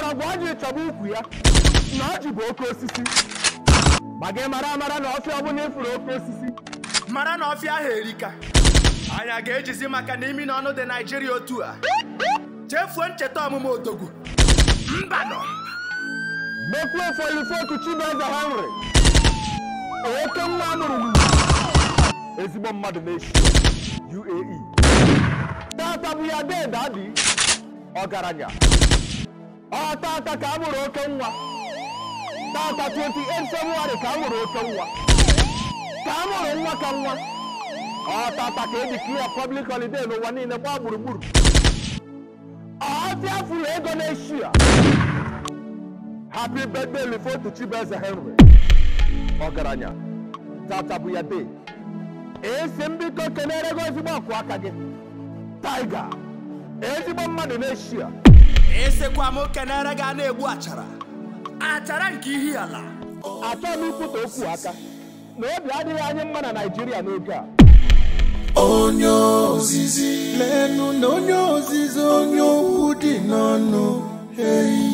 mgbọrọgwụ ọ ji chọba ukwu ya na ọ ji bụ oke osisi ma gị mara amara na ọfịa ọbụla ịfụrụ oke osisi mara na ọfịa ahụ erika anyị a ga-ejizi maka na imi na ọnụ dị naijiria otu a chefuo ncheta ọmụmụ odogwu mbanọ mekwuo folifotu chibueze henry oke nwa amụrụ n'ugwu ezigbo mmadụ na-eshi uae tata bụ ya deda dị ọgaranya ọ tata ka a mụrụ oke nwa tata 28 february ka a mụrụ oke nwa ka a mụrụ nwa ka nwa ọ tata ka edikiri public holiday n'ụwa niile gbaa gburugburu ọfịa furu ego na-eshi ya happy birthday lifotu chibueze henry ọgaranya tata bụ ya de esi mbiko kenere gị ezigbo ọkụ aka gị taiga ezigbo mmadụ na-eshi ya esekwa m kenere ga na-egbu achara achara nke ihi ala achọghị m ikwute okwu aka na obi adịghị anyị mma na naijiria n'oge a onye ozizi lenu na onye ozizi onye okwu dị n'ọnụ eyi